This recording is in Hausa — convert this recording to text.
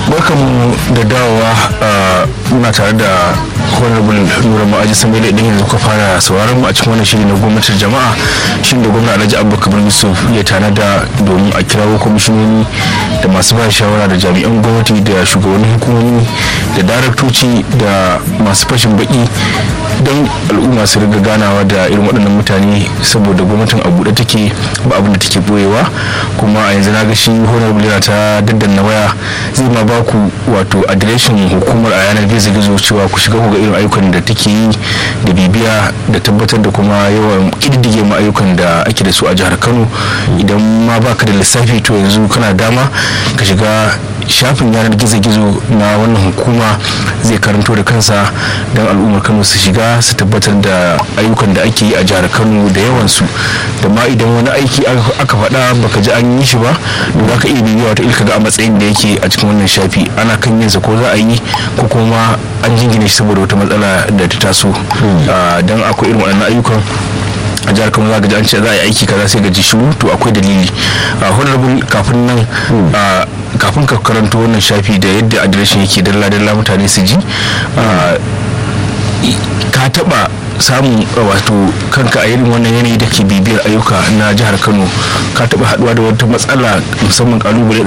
barkanmu da dawowa muna tare da honorable nura ma'aji samai idan yanzu ka fara sauraron mu a cikin wannan shiri na gwamnatin jama'a shin da gwamna alhaji abubakar yusuf ya tanada domin a kirawo kwamishinoni da masu ba shawara da jami'an gwamnati da shugabannin hukumomi da daraktoci da masu fashin baki don al'umma su riga ganawa da irin waɗannan mutane saboda gwamnatin a buɗe take ba abin da take boyewa kuma a yanzu na ga shi honorable yana ta daddanna waya zai ma ba ku wato adireshin hukumar a yanar gizo gizo cewa ku shiga ku ga irin ayyukan da take yi da bibiya da tabbatar da kuma yawan ƙididdige ma ayyukan da ake da su a jihar kano idan ma baka da lissafi to yanzu kana dama ka shiga shafin yanar gizo-gizo na wannan hukuma zai karanto da kansa don al'ummar kano su shiga su tabbatar da ayyukan da ake yi a jihar kano da yawansu da ma idan wani aiki aka faɗa baka ji an yi shi ba da za ka iya bibiya wata ilka ga a matsayin da yake a cikin wannan shafi ana kan yinsa ko za a yi ko kuma an jingine shi saboda wata matsala da ta taso don akwai irin waɗannan ayyukan a jihar kano za ga an ce za a yi aiki kaza sai ga ji shiru to akwai dalili a honorable kafin nan kafin ka karanto wannan shafi da yadda adireshin yake dalla dalla mutane su ji ka taba samun wato kanka a irin wannan yanayi da ke bibiyar ayyuka na jihar kano ka taba haduwa da wata matsala musamman kalubale